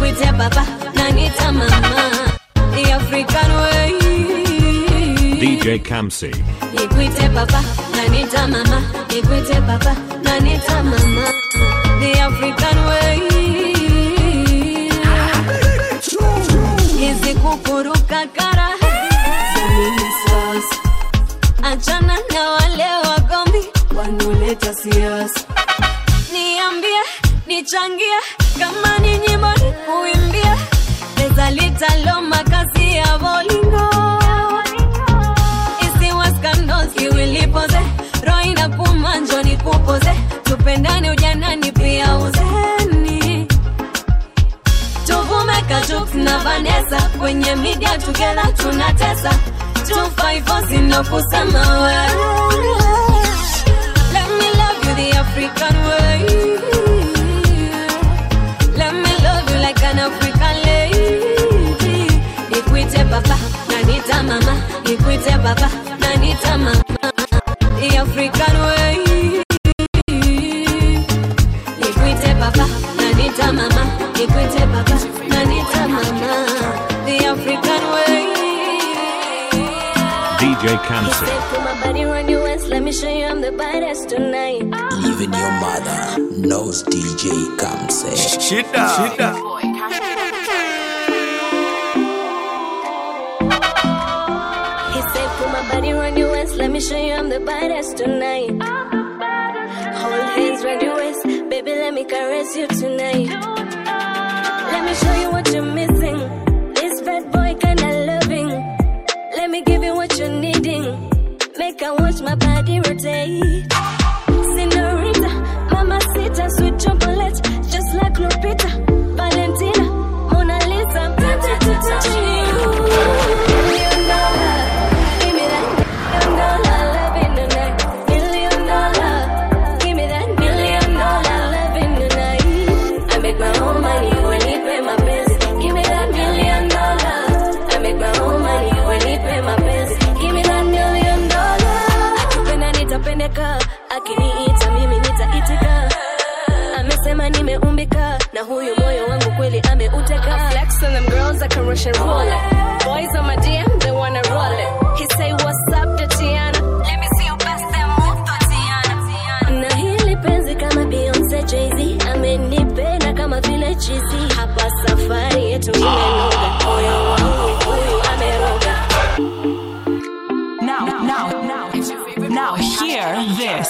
nikuite baba na nita mama the african way DJ Kamsi. nikuite baba na nita mama nikuite baba na nita mama the african way hizi kukuruka kara za mimi sasa achana na wale wagombi wanaoleta siasa niambie nichangie kama ni nyimbo ni kuimbia pesa litalo makazi ya bolingo isiwa skandos iwilipoze roho inakuma njo nikupoze tupendane ujanani pia uzeni tuvume kajuk na vanesa kwenye media together tunatesa 254 sino kusema wewe Let me love you the African way. Let me love you like an African lady. Nikuite baba, nanita mama. Nikuite baba, nanita mama. The African way. Nikuite baba, nanita mama. Nikuite baba, nanita mama. The African way. DJ Kamsi. Said, put my body on your waist, let me show you I'm the baddest tonight. Even your mother knows DJ Kamse. Shida. Shida. He said, put my body on your waist, let me show you I'm the baddest tonight. Hold hands round your waist, baby, let me caress you tonight. Let me show you what you're missing. This bad boy kinda loving. Let me give you what you're needing. Make I watch my body rotate. Senorita, mamacita, sweet chocolate, just like Lupita, Valentina, Mona Lisa. Million dollar, give me that million dollar loving tonight. Million dollar, give me that million dollar loving tonight. I make my own money when he pay my bills. Give me that million dollar. I make my own money when he pay my bills. Give me that million dollar. Akipenda nitapendeka, akiniita mimi nitaitika. Amesema nimeumbika na huyu moyo wangu kweli ameuteka. Flex on them girls that can rush and roll it. Boys on my DM, they wanna roll it. He say, What's up, Tatiana? Let me see you best them move, Tatiana. na hili penzi kama Beyonce Jay-Z amenipenda kama vile chizi hapa safari yetu imenoga moyo wangu huyu ameroga Now, now, now, now, hear this.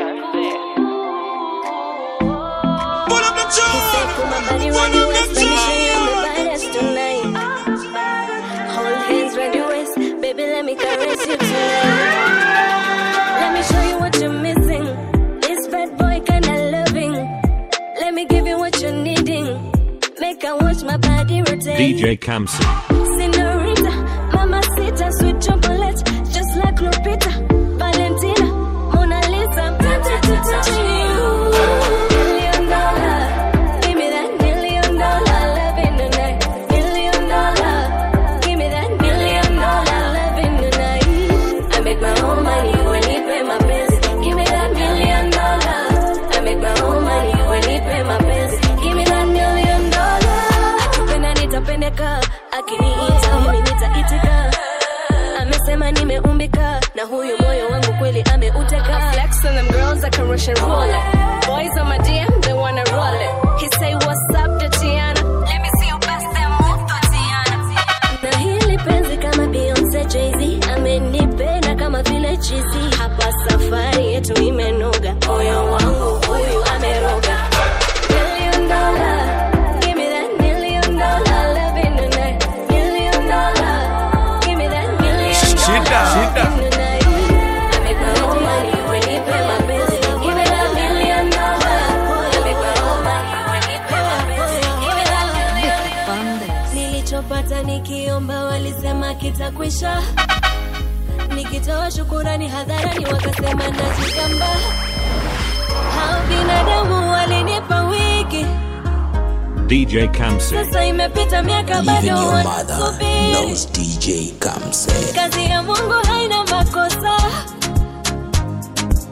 Pull up the He said put my body on your waist let me show you I'm the baddest tonight hold hands round your waist baby let me caress you tonight let me show you what you're missing this bad boy kinda loving let me give you what you're needing make I watch my body rotate DJ Kamsi. Senorita, mamacita, sweet chocolate, just like Lupita, Valentina, Mona Lisa. Million dollar, give me that million dollar loving tonight. Million dollar, give me that million dollar loving tonight. I make my own money when he pay my bills. Give me that million dollar. I make my own money when he pay my bills. Give me that million dollar. Akipenda nitapendeka, akiniita mimi nitaitika. Amesema nimeumbika na huyu moyo wangu kweli ameuteka. Flex on them girls that can rush and roll it. Boys on my DM, they wanna roll it. He say, What's up, Tatiana? Let me see you best them move, Tatiana. na hili penzi kama Beyonce Jay-Z amenipenda kama vile chizi hapa safari yetu imenoga moyo wangu huyu ameroga Million dollar, give me that million dollar loving tonight. Million dollar, give me that million Shida, dollar shida. loving tonight. I make my own money when he pay my bills. Give me that million dollar. I make my own money when he pay my bills. Give me that million nilichopata nikiomba walisema kitakwisha nikitoa shukurani hadharani wakasema najigamba hao binadamu walinipa wiki DJ Kamsi. sasa imepita miaka Even bado your mother wanasubiri knows DJ Kamse. kazi ya mungu haina makosa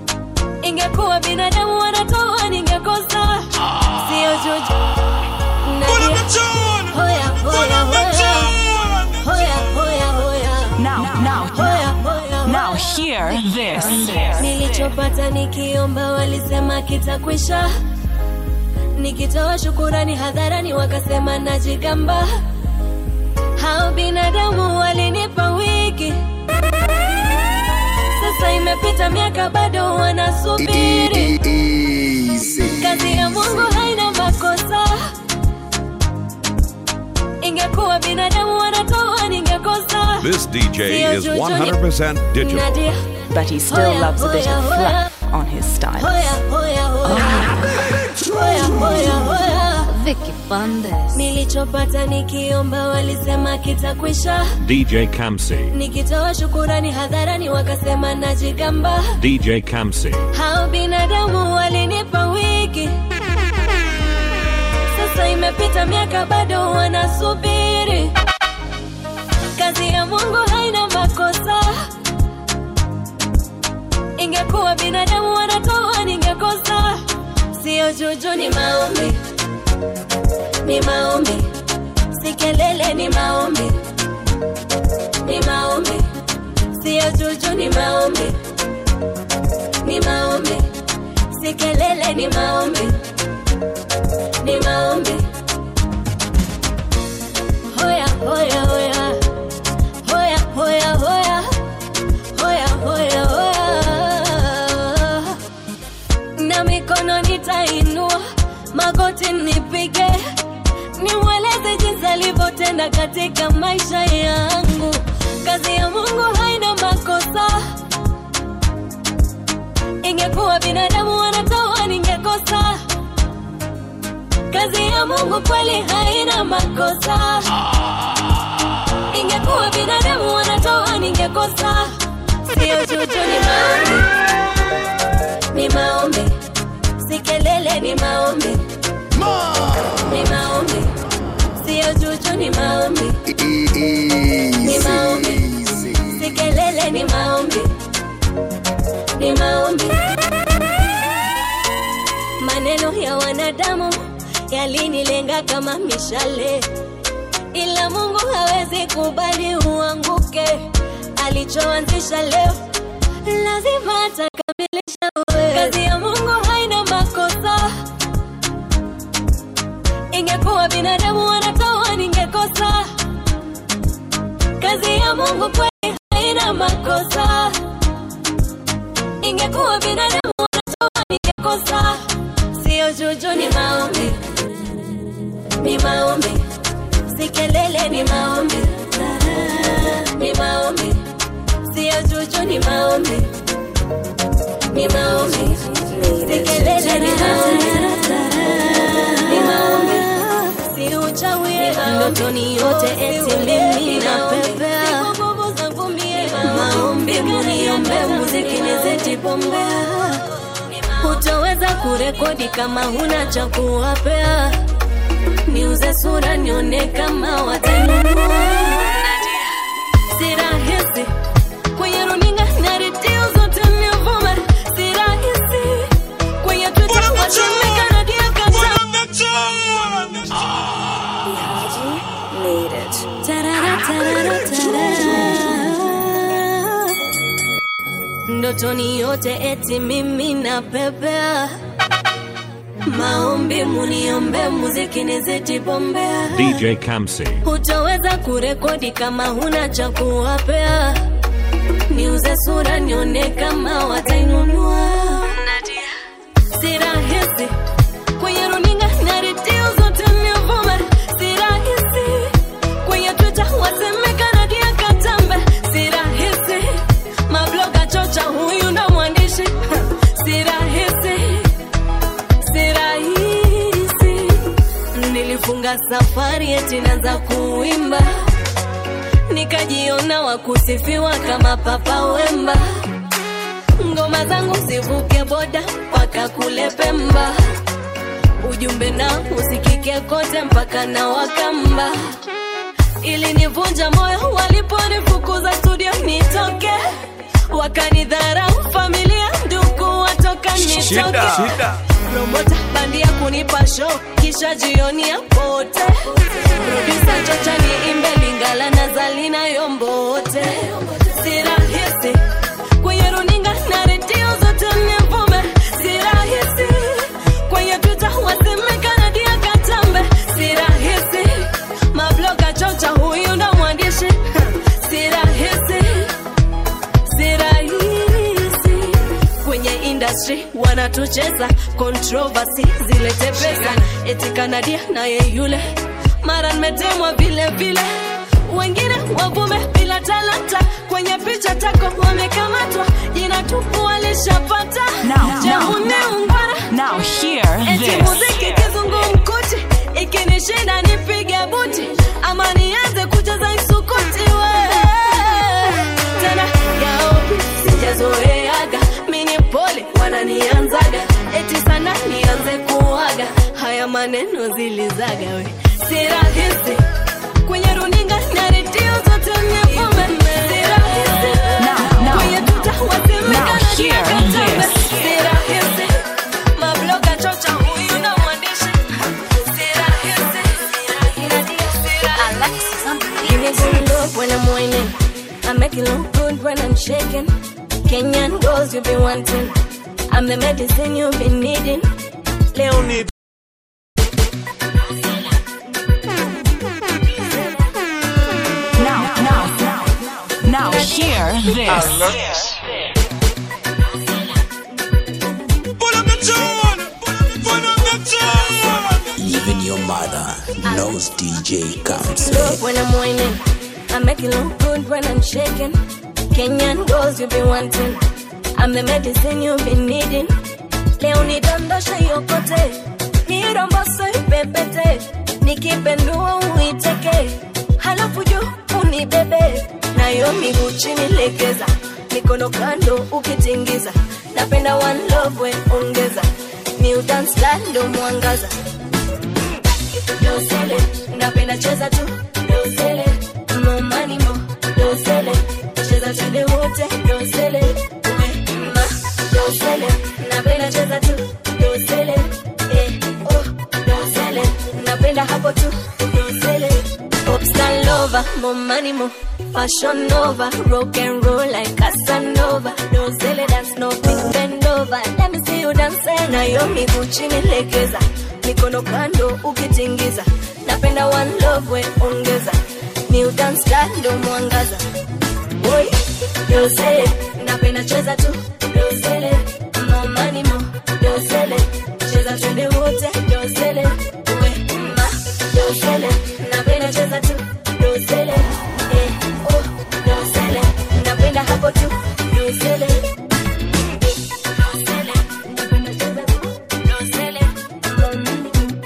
ingekuwa binadamu wanatoa ningekosa sio juju Hoya, hoya, hoya. Hoya, hoya, hoya. Now, now, Hoya, hoya, now hoya. hear this. nilichopata nikiomba walisema kitakwisha nikitoa shukurani hadharani wakasema najigamba hao binadamu walinipa wiki sasa imepita miaka bado wanasubiri kazi ya mungu haina makosa ingekuwa binadamu wanatoa ningekosa This DJ Sio is juju, 100% digital. Nadia. but he still Hoya, loves a bit hoya, of hoya. fluff on his style. Hoya, hoya, hoya. Hoya, hoya, hoya. Vicky Bandes. nilichopata nikiomba walisema kitakwisha DJ Kamsi. nikitoa shukurani hadharani wakasema najigamba DJ Kamsi. hao binadamu walinipa wiki sasa imepita miaka bado wanasubiri kazi ya mungu haina makosa ingekuwa binadamu wanatoa ningekosa sio juju ni maombi ni maombi si kelele ni maombi ni maombi sio juju ni maombi ni maombi si kelele ni maombi ni maombi hoya hoya hoya hoya hoya hoya hoya hoya hoya na mikono nitainua magoti nipige nimweleze jinsi alivyotenda katika maisha yangu kazi ya mungu haina makosa ingekuwa binadamu wanatoa ningekosa kazi ya mungu kweli haina makosa ingekuwa binadamu wanatoa ningekosa sio juju ni maombi ni maombi si kelele ni maombi ni maombi sio juju ni maombi ni maombi si kelele ni maombi ni maombi maneno ya wanadamu yalinilenga kama mishale ila mungu hawezi kubali uanguke alichoanzisha leo lazima atakamilisha wewe. kazi ya mungu haina makosa ingekuwa binadamu wanatoa ningekosa kazi ya mungu kweli haina makosa ingekuwa binadamu wanatoa ningekosa sio juju ni maombi ni maombi si kelele ni maombi ni maombi sio juju ni maombi ni maombi si kelele ni maombi ni maombi si uchawi ndotoni yote eti mimi napepea maombi muniombe muziki nizetipombea hutaweza kurekodi kama huna cha kuwapea niuze sura nione kama watanunua si rahisi kwenye runinga na redio zote nivume si rahisi kwenye twitter watumika na dia katamba Made it. Tarara, tarara, tarara. ndotoni yote eti mimi napepea maombi muniombe muziki nizitipombea DJ Kamsi. hutaweza kurekodi kama huna cha kuwapea niuze sura nione kama watainunua si rahisi kwenye runinga na redio zote nivume si rahisi kwenye twitter wasemekana dia katambe si rahisi mabloga chocha huyu ndo mwandishi si rahisi si rahisi nilifunga safari eti naanza kuimba nikajiona wakusifiwa kama papa wemba ngoma zangu zivuke boda mpaka kule pemba ujumbe na usikike kote mpaka na wakamba ili nivunja moyo waliponifukuza studio nitoke wakanidharau familia ndugu watoka nitoke promota bandia kunipa show kisha jioni ya pote produsa chocha ni imbe lingala na zalina yombote si rahisi kwenye runinga na redio zote nivume si rahisi kwenye twitter wasemekana dia katambe si rahisi mabloga chocha huyu ndo mwandishi si rahisi si rahisi kwenye industry wanatucheza controversy zilete pesa eti kanadia naye yule mara nimetemwa vile vile wengine wavume bila talanta kwenye picha tako wamekamatwa jina tupu walishapata Now, Je, now, umeungwana Now hear eti this. muziki kizungumkuti ikinishinda nipige buti ama nianze kucheza isukuti we tena yaopi sijazoeaga mini pole wananianzaga eti sana nianze kuaga haya maneno zilizaga we si rahisi kwenye runinga na redio zote nivume si rahisi Now, now, kwenye tuta now wasemekana hear katambe this. si rahisi mabloga chocha huyu na mwandishi si rahisi Give me good love when I'm whining. I make it look good when I'm shaking. Kenyan girls you be wanting. I'm the medicine you've been needing. Leonie. Now, now, now, now hear this. Even your mother knows DJ Kamse. Love when I'm whining. I make it look good when I'm shaking. Kenyan girls you be wanting. I'm the medicine you've been needing. Leonie dondosha yokote. Niromboso ipepete. Nikipendua uiteke. Halafu juu unibebe. Nayo miguu chini legeza. Mikono kando ukitingiza. Napenda one love we ongeza. New dance style ndo mwangaza dosele napenda cheza tu dosele momani mo dosele cheza twende wote dosele ume ma dosele napenda cheza tu dosele eh oh dosele napenda hapo tu dosele popstar lover momani mo fashion nova rock and roll like Casanova dosele dance no big bend over let me see you dance nayo miguu chini legeza mikono kando ukitingiza napenda one love we ongeza new dance style ndo mwangaza boy dosele napenda cheza tu dosele momani mo dosele cheza twende wote dosele we ma dosele napenda cheza tu dosele eh oh dosele napenda hapo tu dosele dosele napenda cheza tu dosele momani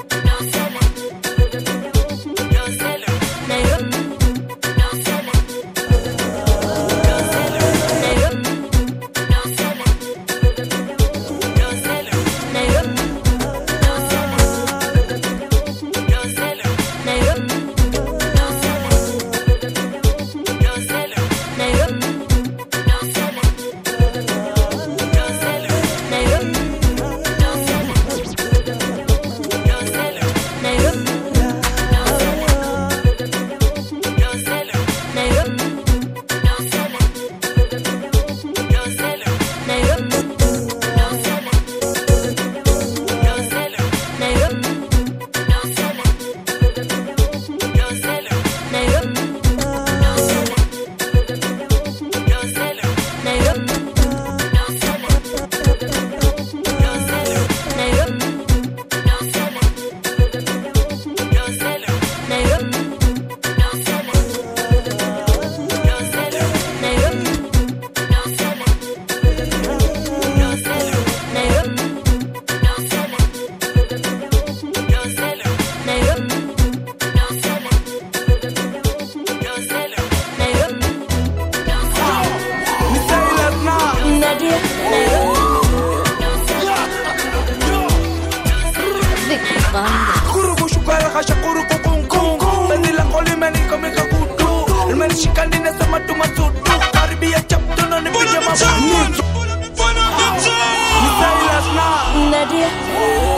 Kurugu shukara kasha kurugu kungu Beni la koli meni kamika kudu Ilmeni shikani nesema tumasudu Karibia chaptu na nipige mabudu Misailas na Nadia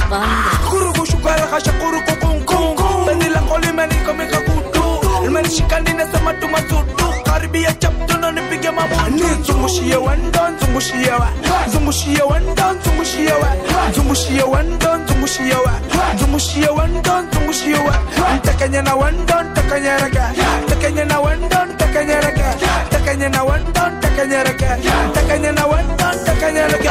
kurukushukara kasha kurukukunkunku penzi lako limenikomika kutu limenishika ninasema tumasudu karibia chaptuno nipige mabutu nzungushie wendo nzungushie wa nzungushie wendo nzungushie wa nzungushie wendo nzungushie wa nzungushie wendo nzungushie wa ntekenye na wendo ntekenyereke ntekenye na wendo ntekenyereke ntekenye na wendo ntekenyereke ntekenye na wendo ntekenyereke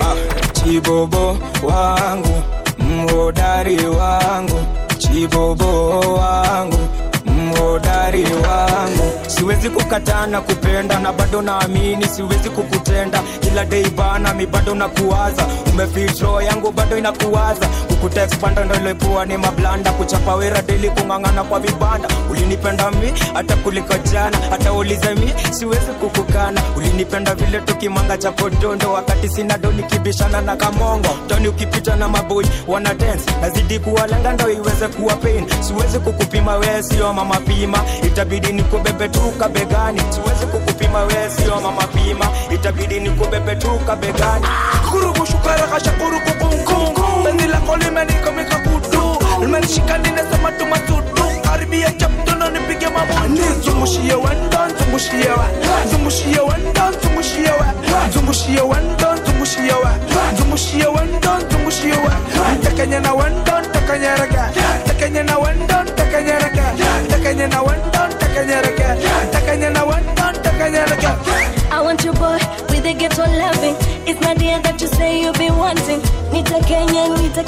chibobo wangu mhodari wangu chibobo wangu mhodari wangu siwezi kukataa na kupenda na bado naamini siwezi kukutenda kila dei bana mi bado nakuwaza umefitro yangu bado inakuwaza kukutexpanda ndo ilikuwa ni mablanda kuchapa wera deli kung'ang'ana kwa vibanda ulinipenda mi hata kuliko jana hata ulize mi siwezi kukukana ulinipenda vile tukimanga cha podondo wakati sina do nikibishana na kamongo toni ukipita na maboi wana dance nazidi kuwalenga ndo iweze kuwa pain siwezi kukupima wee sio mama pima itabidi nikubebe tu kabegani siwezi kukupima wee sio mama pima itabidi nikubebe tu kabegani kurukushukara kasha kurukukunkunku penzi lako limenikomika kutu limenishika ninasema tumasudu karibia chaptuno nipige mabutu nzungushie wendo nzungushie wa nzungushie wendo nzungushie wa nzungushie wendo nzungushie wa nzungushie wendo nzungushie wa ntekenye na wendo ntekenyereke ntekenye na wendo ntekenyereke ntekenye na wendo ntekenyereke ntekenye na wendo ntekenyereke I want you boy with the ghetto loving. It's not the end that you say you be wanting. Nita Kenya, Nita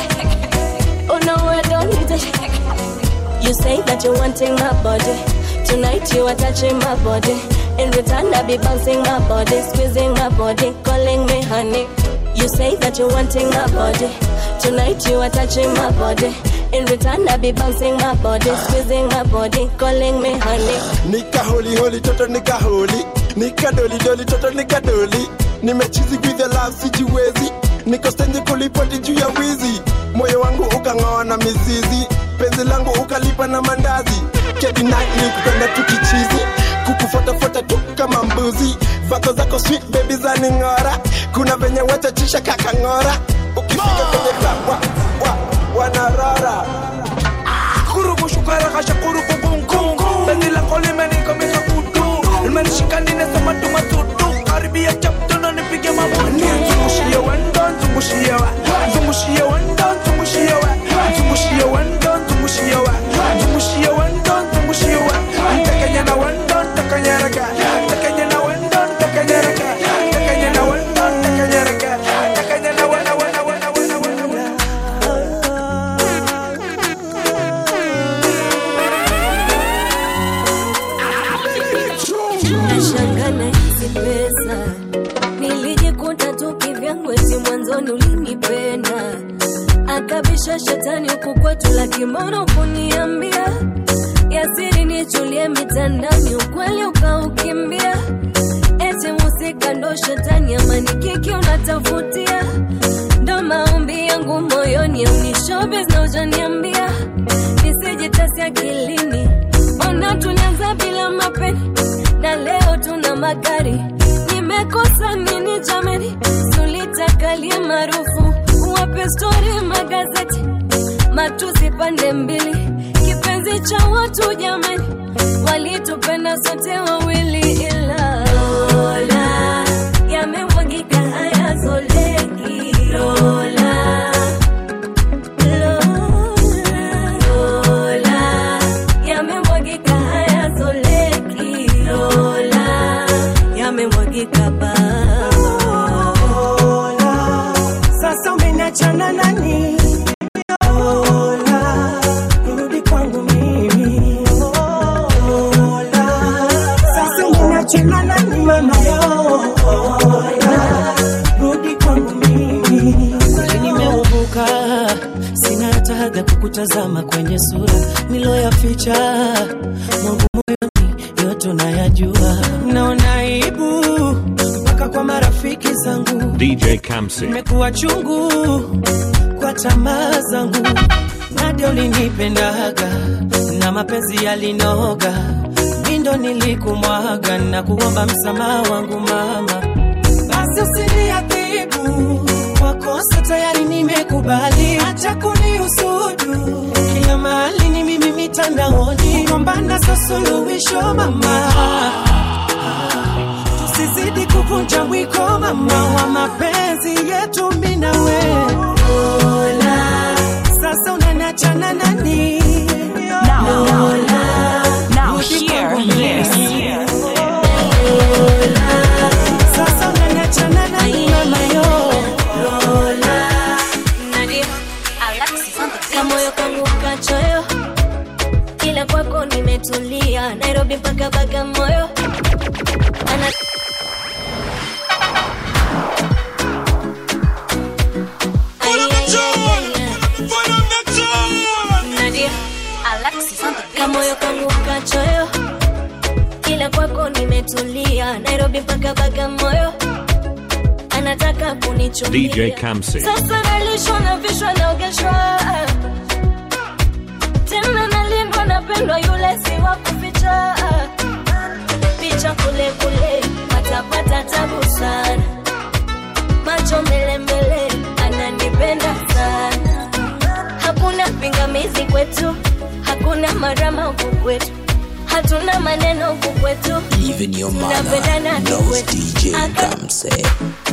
Oh no, I don't need it. You say that you're wanting my body. Tonight you are touching my body. In return, I be bouncing my body, squeezing my body, calling me honey. You say that you're wanting my body. Tonight you are touching my body. In return, I be bouncing my body, squeezing my body, calling me honey. nikaholi holi toto nikaholi nikadoli doli toto nikadoli nimechizi with the love sijiwezi niko stendi kulipoti juu ya wizi moyo wangu ukang'oa na mizizi penzi langu ukalipa na mandazi kedi night ni kupenda tukichizi kukufuatafuata tu kama mbuzi vako zako sweet baby za ning'ora kuna venye wetachisha kakang'ora ukifika kwenye club wa, wa, wanarara kurukushukara kasha kurukukunkunku penzi lako limenikomika kutu limenishika ninasema tumasudu karibia chaptuno nipige mabutu nzungushie wendo nzungushie wa nzungushie wendo nzungushie wa nzungushie wendo nzungushie wa nzungushie wendo nzungushie wa ntekenye na wendo ntekenyereke ntekenye na wendo ntekenyereke ntekenye na wendo ntekenyereke ntekenye na wendo wendo wendo wendo wendo nashangana hizi pesa nilijikuta tu kivyangu eti mwanzoni ulinipenda akabisha shetani huku kwetu lakimono kuniambia yasiri nichulie mitandani ukweli ukaukimbia eti musika ndo shetani amani kiki unatafutia ndo maombi yangu moyoni aunishobes na ujaniambia nisijitasi akilini ona tulianza bila mapeni na leo tuna magari nimekosa nini jamani tulitakalie maarufu wape stori magazeti matusi pande mbili kipenzi cha watu jamani walitupenda sote wawili ila Lola yamemwagika haya zoleki Lola Lola Lola yamemwagika haya zoleki Lola yamemwagika ba sasa umenachana nani Lola, rudi kwangu mimi Lola, sasa umenachana nani mama Lola, rudi kwangu mimi kweli nimeubuka sina hata hadha kukutazama kwenye sura niloyaficha mwangu moyoni yote unayajua naona aibu mpaka kwa marafiki zangu DJ Kamsi. imekuwa chungu kwa tamaa zangu nade ulinipendaga na mapenzi yalinoga mindo nilikumwaga na kuomba msamaha wangu mama basi usiniadhibu kwa kosa tayari nimekubali, acha kunihusudu kila mahali ni mimi mitandaoni, kugombana sio suluhisho mama tusizidi kuvunja mwiko mama wa mapenzi yetu mimi na wewe. Lola, sasa unaniachana nani? Now, Lola, now rudi hear kwangu this. mimi. Lola, sasa unaniachana nani mama yo? Lola, Nadia, kamoyo kangu kachoyo kila kwako nimetulia nairobi mpaka bagamoyo Ana... Ay, ay, ay, ay, ay. Nadia, kamoyo kangu kachoyo kila kwako nimetulia nairobi mpaka bagamoyo anataka kunichumbia DJ Kamsi. sasa nalishwa na vishwa naogeshwa tena nalindwa napendwa yule si wa kuficha picha kule kule patapata tabu sana macho mbele mbele ananipenda sana hakuna pingamizi kwetu hakuna marama huku kwetu hatuna maneno huku kwetu Even your mother Tunapendana knows kikwetu. DJ Aka- Kamse.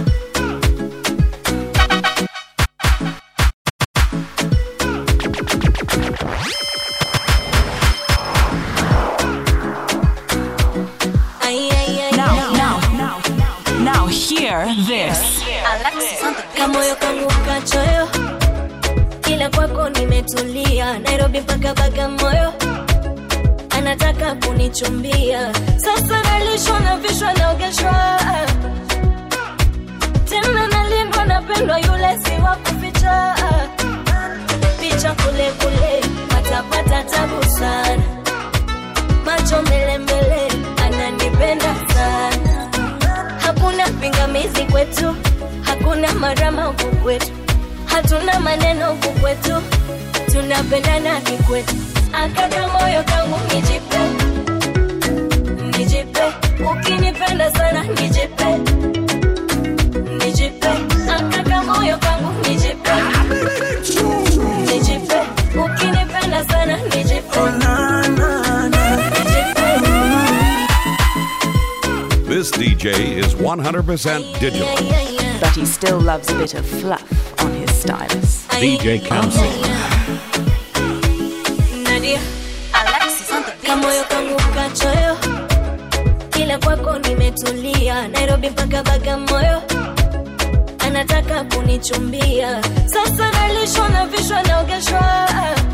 Ay, ay, ay, Now, ay. now, now, now hear this. kamoyo kangu kachoyo kila kwako nimetulia nairobi mpaka bagamoyo anataka kunichumbia sasa nalishwa na vishwa naogeshwa tena nalindwa napendwa yule si wa kuficha picha kule kule patapata tabu sana macho mbele mbele ananipenda sana hakuna pingamizi kwetu hakuna marama huku kwetu hatuna maneno huku kwetu tunapendana kikwetu akaka moyo kangu nijipe nijipe ukinipenda sana nijipe nijipe akaka moyo kangu nijipe nijipe ukinipenda sana nijipe nijipe This DJ is 100% digital. But he still loves a bit of fluff on his stylus. DJ Kamsi. Nadia, kamoyo kangu kachoyo kila kwako nimetulia nairobi mpaka bagamoyo anataka kunichumbia sasa nalishwa na vishwa naogeshwa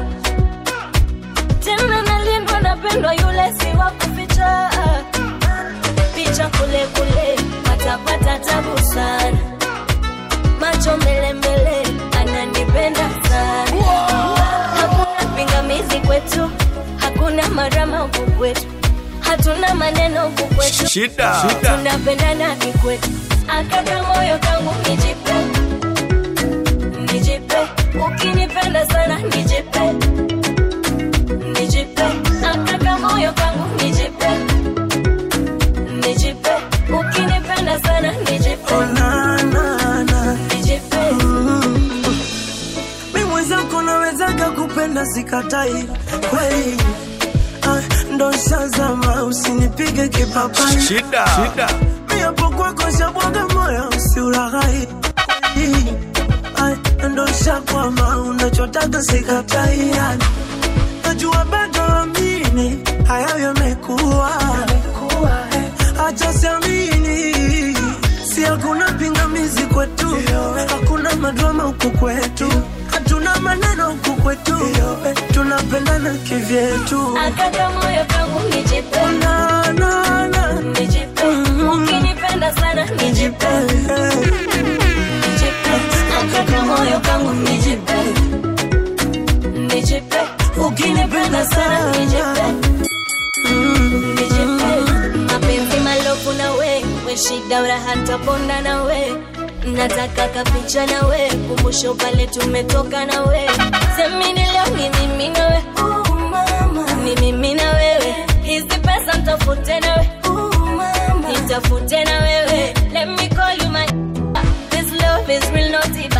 tena nalindwa napendwa yule si wa kuficha picha kule kule patapata tabu sana macho mbele mbele ananipenda sana hakuna pingamizi kwetu hakuna marama huku kwetu hatuna maneno huku kwetu Shida. tunapendana kikwetu akaka moyo kangu nijipe nijipe ukinipenda sana nijipe nijipe akaka moyo kangu nijipe nijipe ukinipenda sana nijipe nijipe mi mwenzako nawezaga kupenda sikatai kweli ah, ndo shazama usinipige kipapai Shida. Shida. mi hapo kwako shabwaga moyo usiulaghai Ah, ndo shakwama unachotaga sikatai yani najua bado amini hayo yamekuwa acha siamini si hakuna pingamizi kwetu hakuna madrama huku kwetu hatuna maneno huku kwetu tunapendana kivyetu akaka moyo kangu nijipe na, na, na. nijipe ukinipenda sana nijipe nijipe akaka moyo kangu nijipe nijipe ukinipenda sana nijipe nijipe mapenzi malofu na we we shida uraha ntaponda na we nataka kapicha na we kumbusho pale tumetoka na we semini leo ni mimi na we ni mimi na wewe hizi pesa ntafute na we nitafute na wewe let me call you my this love is real not it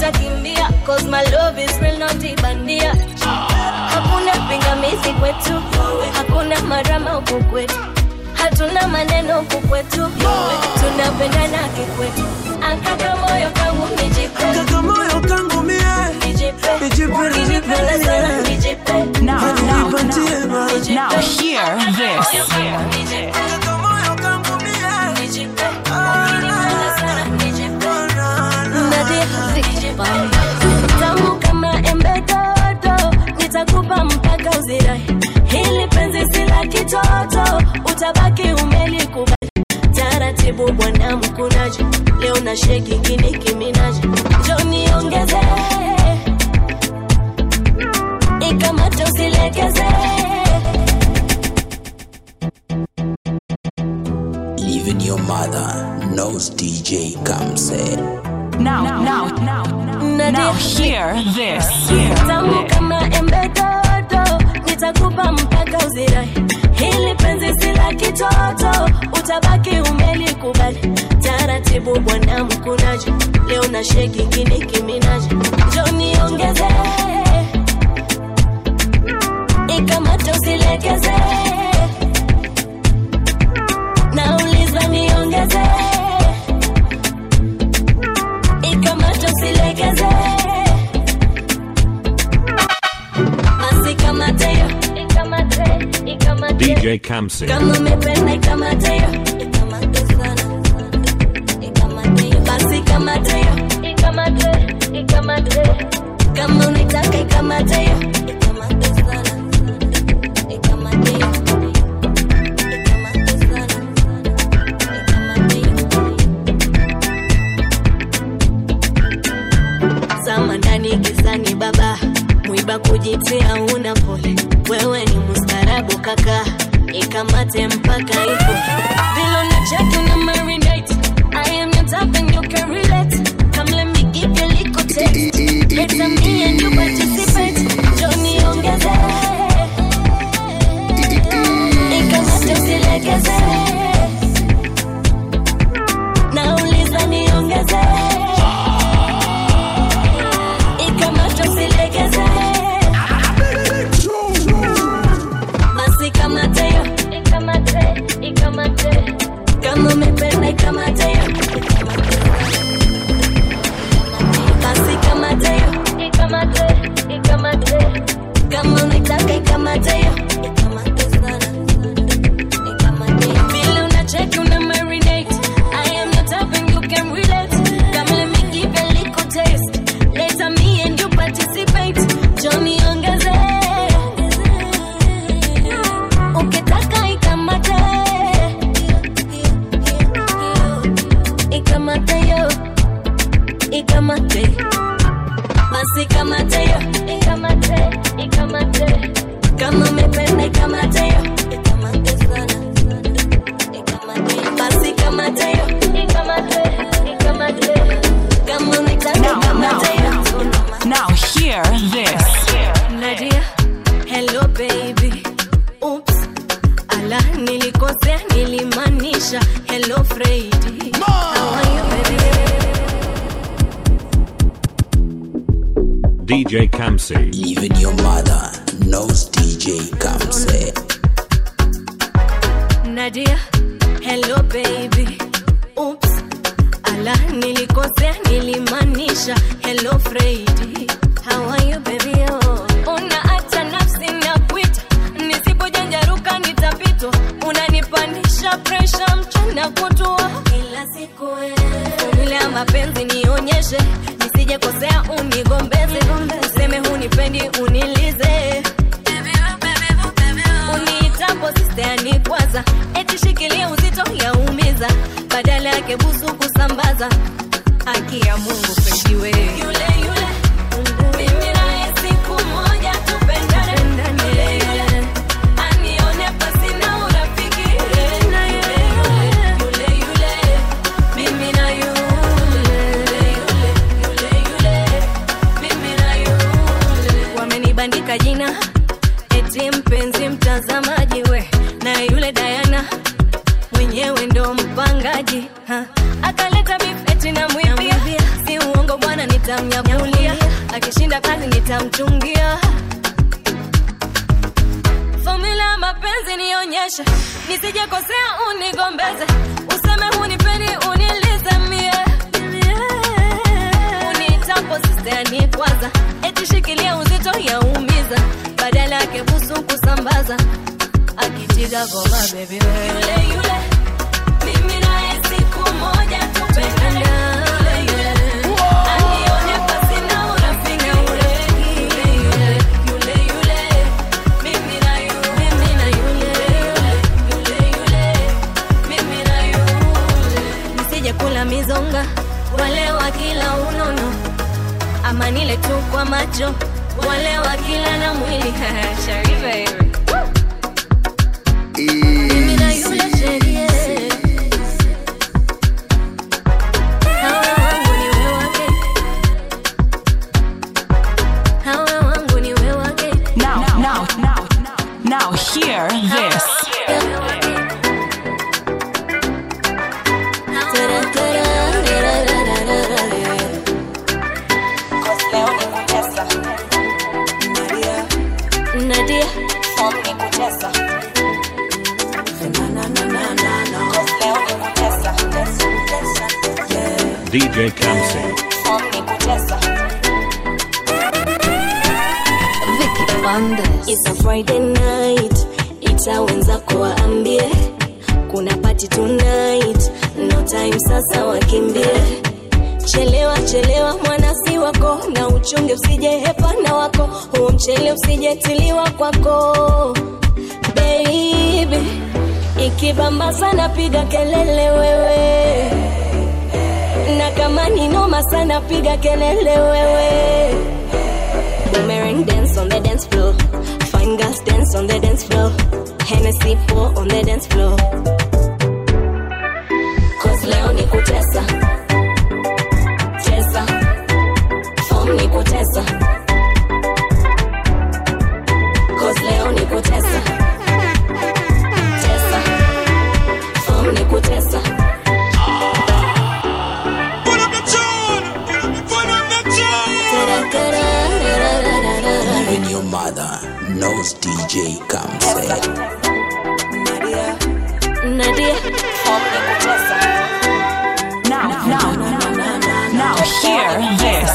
nitakimbia cause my love is real not ibandia hakuna pingamizi kwetu hakuna marama huku kwetu hatuna maneno huku kwetu tunapendana kikwetu akaka moyo kangu nijipe Kaka moyo kangu mie nijipe Nijipe, nijipe, Ukinipenda sana yeah. nijipe Now, now, Nipatie ma now, hear this. Kaka moyo kangu mie nijipe Ukinipenda sana nijipe Nadia, tamu kama embe dodo nitakupa mpaka uzirai hili penzi si la kitoto utabaki umelikubali taratibu bwana mkunaji leo na sheki kini kiminaji njo niongeze ikamata usilegeze Even your mother knows DJ Kamse. Now, now, now, now, hear this. tamu kama embe dodo nitakupa mpaka uzirai hili penzi si la kitoto utabaki umelikubali taratibu bwana mkunaji leo na sheki kini kiminaji njo niongeze ikamata usilegeze nauliza niongeze ikamata usilegeze basi kamatayo ikamate ikamate DJ Kamsi. kama umependa ikamatayo ikamate sana ikamate basi kamatayo ikamate ikamate kama unitaka ikamatayo ikamate sana ikamate ikamate sana zama ndani gizani baba mwiba kujitia una pole wewe ni mustarabu kaka ikamate mpaka ipo vilo na chaki na marinate I am your type and you can relate come let me give you a little taste later me and you participate Johnny ongeze ikamate usilegeze nauliza niongeze ikamata usilegeze basi kamateyo ikamate ikamate kama umependa ikamateyo basi kamateyo ikamate ikamate kama unitaka ikamateyo ikamate sana ikamate vile unacheki una marinate I am your type and you can relate come let me give you a little taste later me and you participate Johnny ongeze ukitaka ikamate ikamate yo ikamate basi kamate yo ikamate ikamate kama umependa ikamate yo ikamate sana ikamate basi kamate yo ikamate ikamate kama unitaka ikamate yo Now, hear this. Nadia, hello baby. Oops, ala nilikosea, nilimaanisha hello Freddy. How are you baby? DJ Kamsi. Even your mother knows DJ Kamse. Nadia, hello baby. Oops, ala nilikosea, nilimaanisha hello Freddy. How are you baby? Oh. Unaacha nafsi na kuita, nisipojanjaruka nitapitwa. Unanipandisha pressure mchana kutwa kila siku. Formula ya mapenzi nionyeshe, nisije kosea unigombeze, useme hunipendi unilize uniitapo sisteani kwanza eti shikilia uzito yaumiza badala yake busu kusambaza haki ya mungu pendiwe yule yule mimi naye siku moja tupendane yule yule anione pasina urafiki yule yule yule mimi na yule yule yule mimi na yule wamenibandika jina eti mpenzi mtazamaji we na yule Diana mwenyewe ndo mpangaji ha. akaleta beef eti na mwibia si uongo bwana nitamnyapua akishinda kazi nitamchungia fomula ya mapenzi nionyeshe nisijekosea unigombeze useme hunipendi unilize mie unitapo sistani kwanza eti shikilia uzito yaumiza badala yake busu kusambaza akitiga goma bebi yule yule mimi naye siku moja tupendana yule yule anione pasi na urafiki yule yule yule yule mimi na yule mimi na yule yule yule mimi na yule nisije kula mizonga wale wa kila unono ama nile tu kwa macho wale wa kila na mwili Sharifa hivi mimi na yule sherie hawa wangu ni wewe wake hawa wangu ni wewe wake Now, now, now, now, hear this. Nadia DJ Kamsi. It's a Friday night, ita wenzako waambie kuna party tonight, no time sasa wakimbie. Chelewa chelewa mwana si wako, na uchunge usije hepa na wako, huo mchele usijetiliwa kwako baby. Ikibamba sana piga kelele wewe, na kama ni noma sana piga kelele wewe. Boomerang dance on the dance floor. Fine girls dance on the dance floor. Hennessy pour on the dance floor. Cause leo ni kutesa. Tesa. Form ni kutesa. Cause leo ni kutesa. Tesa. Form ni kutesa. Even your mother knows DJ Kamse. Nadia. Form ni kutesa. Now, now, now, hear this.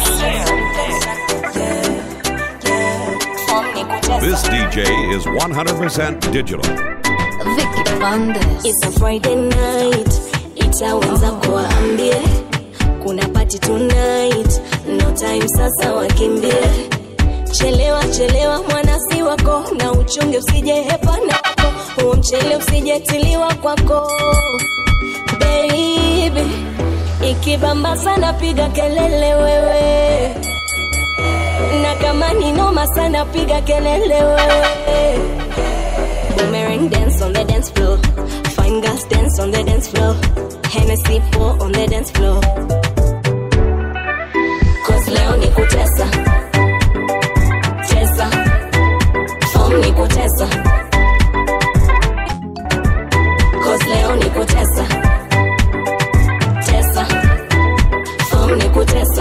Form ni kutesa. This DJ is 100% digital. It's a Friday night, ita wenzako waambie kuna party tonight, no time sasa wakimbie. Chelewa chelewa mwana si wako, na uchunge usije hepa na wako, huo mchele usijetiliwa kwako baby. Ikibamba sana piga kelele wewe, na kama ni noma sana piga kelele wewe. Boomerang dance on the dance floor. Fine girls dance on the dance floor. Hennessy pour on the dance floor. Cause leo ni kutesa. Tesa. Form ni kutesa. Cause leo ni kutesa. Tesa. Form ni kutesa.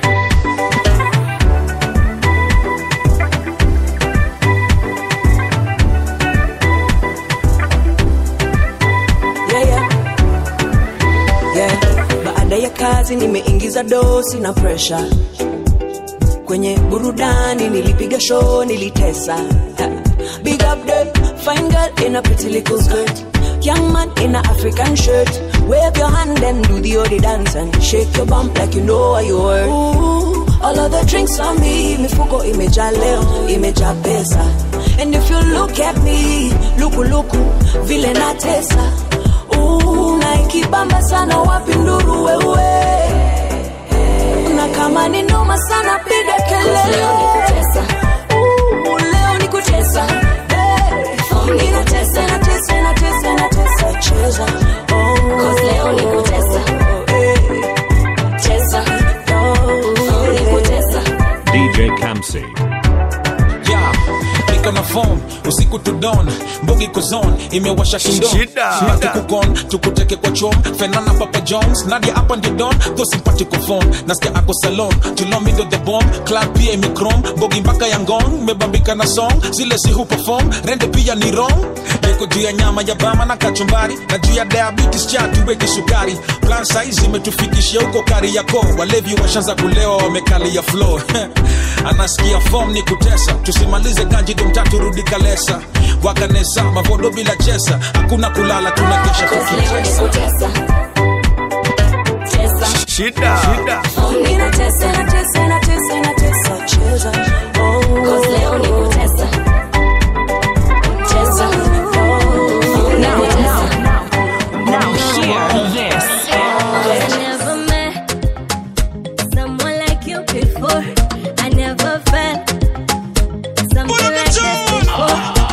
yeah, yeah. Yeah. Baada ya kazi nimeingiza dosi na presha kwenye burudani, nilipiga show, nilitesa. Ha. Big up the fine girl in a pretty little skirt, young man in a African shirt. Wave your hand and do the odi dance and shake your bump like you know what you worth. Ooh, all of the drinks on me, mifuko imejaa leo, imejaa pesa. And if you look at me, luku luku, vile natesa. Ooh, na ikibamba sana wapi nduru wewe na kama ni noma sana piga kelele Leo ni kutesa. Ooh, leo ni kutesa Hey, inatesa, inatesa, inatesa, inatesa, cheza Oh, Cause leo ni kutesa. hey, Tesa. oh, Form ni kutesa. DJ Kamsi. Yeah, niko na form usiku to dawn mbogi kozon imewasha kingdom Shida. Baki kukon tukuteke kwa chom fenana papa jones nadia hapa ndio don tho simpatiko phone nasikia ako salon tulomindo the bomb club pia imikrom mbogi mpaka ya ngong mebambika na song zile si hu perform rende pia ni wrong niko juu ya nyama ya bama na kachumbari na juu ya diabetes cha tuweke sukari plan size imetufikishia huko kari yako walevi washanza kulewa wamekalia floor anasikia form ni kutesa tusimalize ganji domtatu rudi kalesa wakanesa mavodo bila chesa hakuna kulala tunakesha tukitesa Shida. Shida. Ninatesa, natesa, natesa, natesa, cheza. Oh. Cause leo ni kutesa. Cheza. Oh. Now, now, now, hear this. I never met someone like you before. I never felt something like this before.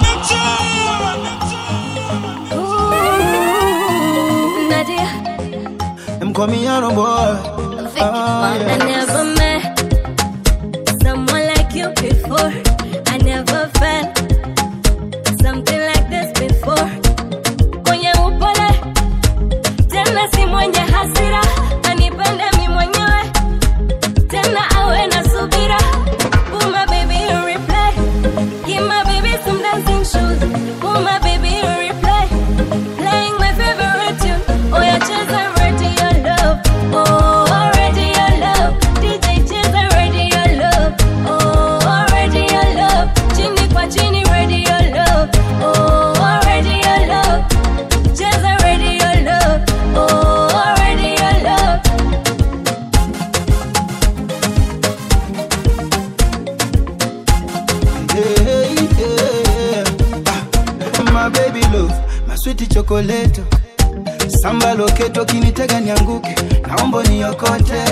Ooh, Nadia, Them call me Yano boy. I never met someone like you before. I never felt something like this before. Kwenye upole tena si mwenye hasira, anipende mi mwenyewe tena awe na subira. Put my baby in replay, give my baby some dancing shoes. Put my baby in replay, playing my favorite tune. Oh yeah, cheza radio love, oh radio love. DJ cheza radio love, oh radio love. Chini kwa chini radio love, oh radio love. Cheza radio love, oh radio love. Hey, yeah. Ah, my baby love, my sweet chocolate. Samba loketo kinitega nianguke, naomba niokote.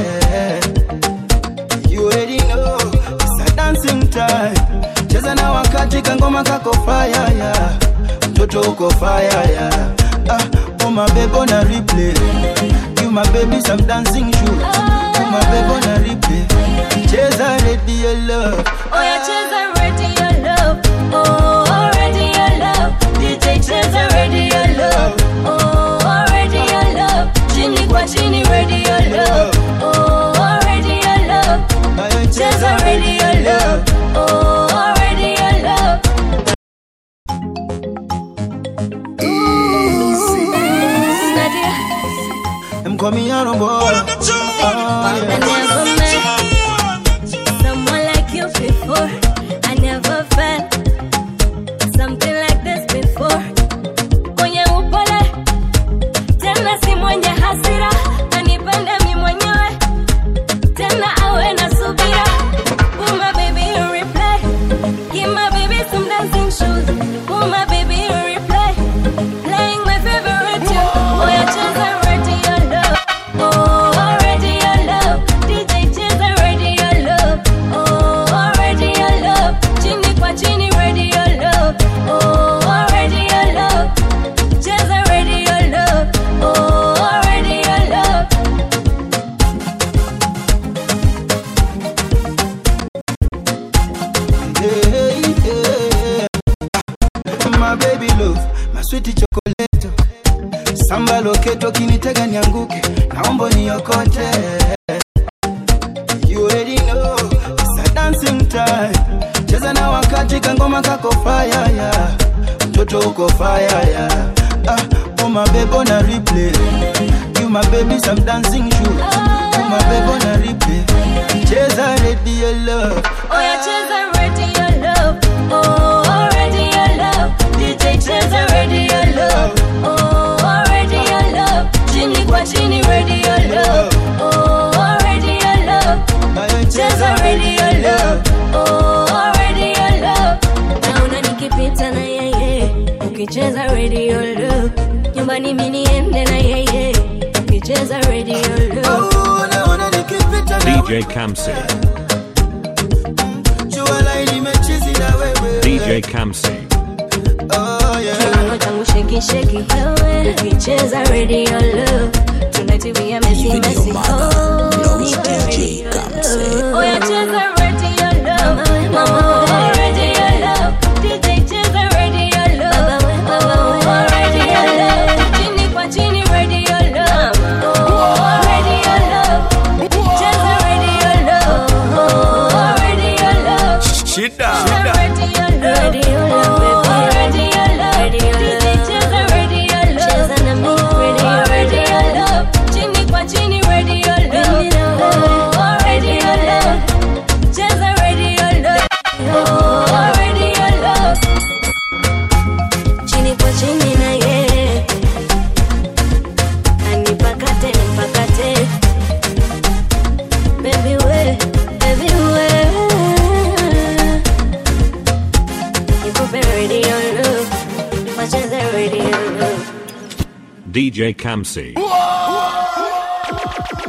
You already know, it's a dancing time. Cheza na wakati kangoma kako fire yeah. Mtoto uko fire yeah. Ah, oh my baby on a replay. You my baby some dancing shoes. Oh my baby on a replay. Cheza radio love. Oh yeah, cheza radio love. Oh, radio love. DJ cheza radio love. Oh, radio love. Chini kwa chini radio love. Oh, radio love. Cheza radio love. Oh, radio love. Ooh, Nadia, Them call me Yano boy. Oh, I never met someone like you before. I never felt something like this before. Kwenye upole tena si mwenye hasira, anipende mi mwenyewe tena awe na subira. Put my baby in replay, give my baby some dancing shoes. Put my baby in replay, playing my favorite tune. Oh yeah, cheza radio love. Oh, radio love. DJ cheza radio love. Oh, radio love. Chini kwa chini radio love. Oh, radio love. Cheza radio love. Oh, radio love. Hey, yeah. My baby love, my sweet chocolate. Samba loketo kinitega nianguke, naomba niokote. You already know, it's a dancing time. Cheza na wakati kangoma kako fire yeah. Mtoto uko fire yeah. Ah, oh my baby on a replay. You my baby some dancing shoes. Oh my baby on a replay. Cheza radio love. Oh yeah, cheza radio love. Oh, radio love. DJ cheza radio love. Oh, radio love. Chini kwa chini radio love. Oh, radio love. Cheza radio love. Oh, radio love. Naona nikipita na yeye. Ukicheza radio love. Nyumbani mimi niende na yeye. Ukicheza radio love. Naona nikipita na DJ Kamsi. jua laini imechizi na wewe. DJ Kamsi. Oh, yeah. Kiuno changu sheki sheki wewe ukicheza radio love tonight we are messy messy oh nipe radio love oh yeah cheza radio love mama oh radio love shida Chini kwa chini na ye anipakate nipakate baby we baby we nikupe radio love wacheze radio love DJ Kamsi.